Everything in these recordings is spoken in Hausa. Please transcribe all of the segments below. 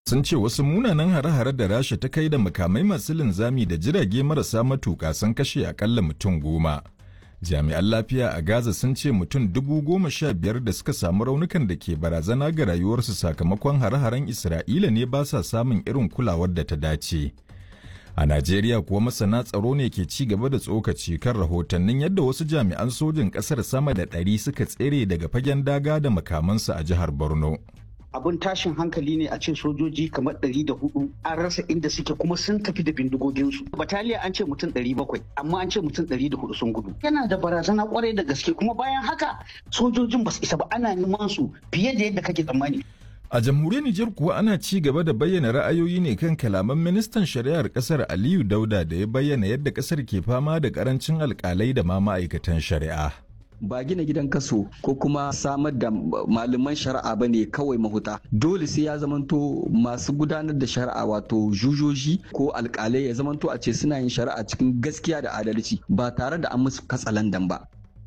sun ce wasu munanan hare-hare da rasha ta kai da makamai masu linzami da jirage marasa matuƙa sun kashe akalla mutum goma. Jami'an lafiya a Gaza sun ce mutum dubu goma sha biyar da suka samu raunukan da ke barazana ga rayuwarsu sakamakon hare-haren Isra'ila ne ba sa samun irin kulawar da ta dace. A Najeriya kuwa masana tsaro ne ke ci gaba da tsokaci kan rahotannin yadda wasu jami'an sojin ƙasar sama da ɗari suka tsere daga fagen daga da makamansu a jihar Borno. abun tashin hankali ne a ce sojoji kamar ɗari da hudu an rasa inda suke kuma sun tafi da bindigoginsu bataliya an ce mutum ɗari bakwai amma an ce mutum ɗari da hudu sun gudu yana da barazana kwarai da gaske kuma bayan haka sojojin ba su isa ba ana neman su fiye da yadda kake tsammani A jamhuriyar Nijar kuwa ana ci gaba da bayyana ra'ayoyi ne kan kalaman ministan shari'ar kasar Aliyu Dauda da ya bayyana yadda kasar ke fama da karancin alkalai da ma ma'aikatan shari'a. ba gina gidan kaso ko kuma samar da malaman shari'a ba ne kawai mahuta dole sai ya zamanto masu gudanar da shari'a wato jujoji ko alkalai ya zamanto a ce suna yin shari'a cikin gaskiya da adalci ba tare da an musu katsalandan ba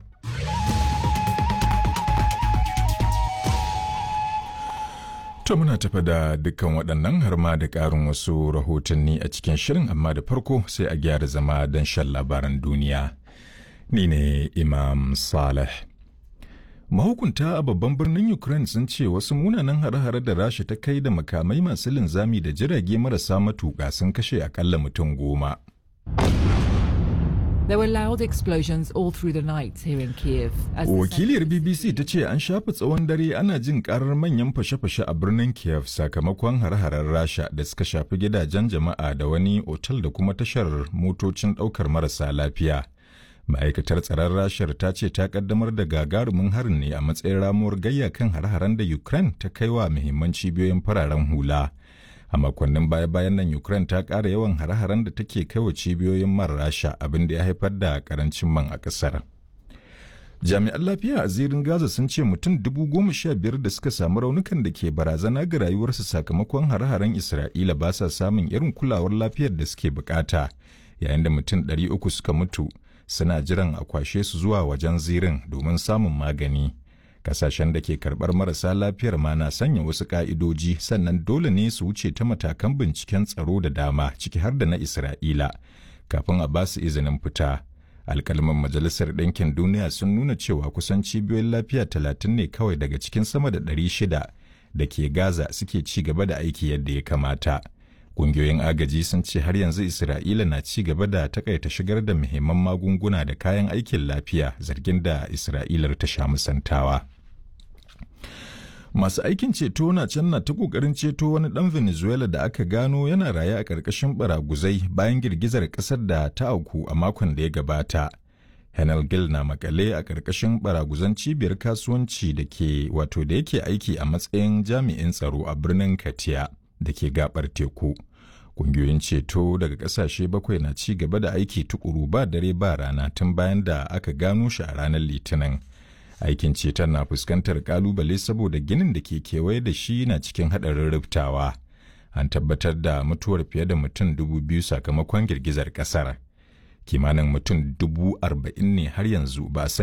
To muna tafa da dukkan waɗannan har ma da ƙarin wasu rahotanni a cikin shirin amma da farko sai a gyara zama don shan labaran duniya. Ni ne Imam Saleh. Mahukunta a babban birnin Ukraine sun ce wasu munanan hare-hare da Rasha ta kai da makamai masu linzami da jirage marasa matuƙa sun kashe akalla mutum goma. There were loud explosions all through the night here in Kiev. as the Wakiliyar centre- BBC ta ce an shafi tsawon dare ana jin karar manyan fashe-fashe a birnin Kiev sakamakon hare-haren Rasha da suka shafi gidajen jama'a da wani otal da kuma tashar motocin ɗaukar marasa lafiya. Ma'aikatar tsaron Rashar ta ce ta kaddamar da gagarumin harin ne a matsayin ramuwar gayya kan hare-haren da Ukraine ta kai wa muhimman cibiyoyin fararen hula. A makonnin baya-bayan nan Ukraine ta ƙara yawan hare-haren da take kai wa cibiyoyin man Rasha abin da ya haifar da karancin man a ƙasar. Jami'an lafiya a zirin Gaza sun ce mutum dubu goma sha biyar da suka samu raunukan da ke barazana ga rayuwarsu sakamakon hare-haren Isra'ila ba sa samun irin kulawar lafiyar da suke bukata, yayin da mutum ɗari uku suka mutu suna jiran a kwashe su zuwa wajen zirin domin samun magani. Kasashen da ke karɓar marasa lafiyar ma na sanya wasu ƙa'idoji sannan dole ne su wuce ta matakan binciken tsaro da dama ciki har da na Isra'ila kafin a ba su izinin fita. alkalman majalisar ɗinkin duniya sun nuna cewa kusan cibiyoyin lafiya talatin ne kawai daga cikin sama da ɗari shida da ke gaza suke ci gaba da aiki yadda ya kamata ƙungiyoyin agaji sun ce har yanzu isra'ila na ci gaba da takaita shigar da muhimman magunguna da kayan aikin lafiya zargin da isra'ilar ta sha musantawa masu aikin ceto na can na ta kokarin ceto wani dan venezuela da aka gano yana raye a ƙarƙashin baraguzai bayan girgizar ƙasar da ta auku a makon da ya gabata henel gil na makale a ƙarƙashin baraguzan cibiyar kasuwanci da ke wato da yake aiki a matsayin jami'in tsaro a birnin katia da ke gabar teku ƙungiyoyin ceto daga ƙasashe bakwai na ci gaba da aiki tukuru ba dare ba rana tun bayan da aka gano shi a ranar litinin aikin ceton na fuskantar kalubale saboda ginin da ke kewaye da shi na cikin haɗarin rubtawa an tabbatar da mutuwar fiye da mutum dubu biyu sakamakon girgizar ƙasar kimanin mutum dubu arba'in ne har yanzu ba a san